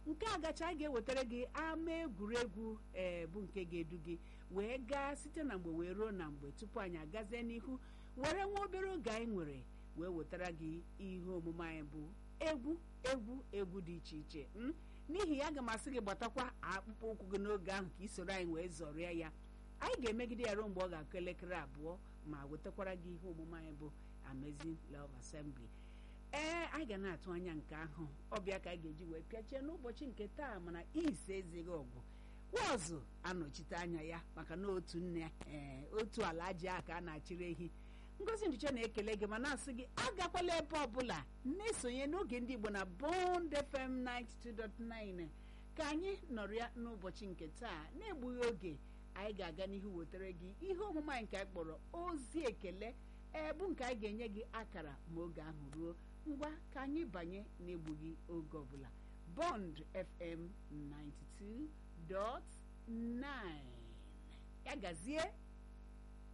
nke a gacha anyị ga-ewetara gị ama egwuregwu ee bụ nke ga-edu gị wee gaa site na mgbe wee ruo na mgbe tupu anyị agazie n'ihu were nwa obere oge anyị nwere wee wetara gị ihe omume anyị bụ egwu egwu egwu dị iche iche m n'ihi ya aga m asị gị gbatakwa akpụkpọ ụkwụ gị n'oge ahụ ka ị soro anyị wee zọrịa ya anyị ga-emegide ya ruo mgbe ọ ga-akụ elekere abụọ ma wetakwara gị ihe omume anyị bụ Amazing Love Assembly ee anyị ga na-atụ anya nke ahụ ọbịa ka anyị ga-eji wee pịachie n'ụbọchị nke taa mana ise ezighị ọgwụ wọzụ anọchite anya ya maka na otu nne ee otu ala ji a ka a na-achịrị ehi ngozi nduche na-ekele gị ma na-asị gị agakwala ebe ọbụla na-esonye n'oge ndị Igbo na Bond FM 92.9 ka anyị nọrịa n'ụbọchị nke taa na-egbughị oge anyị ga-aga n'ihu wetara gị ihe omume anyị nke anyị kpọrọ ozi ekele ebu nke anyị ga-enye gị akara ma oge ahụ ruo ngwa ka anyị banye n'egbughị oge ọbụla Bond FM 92.9 ya gazie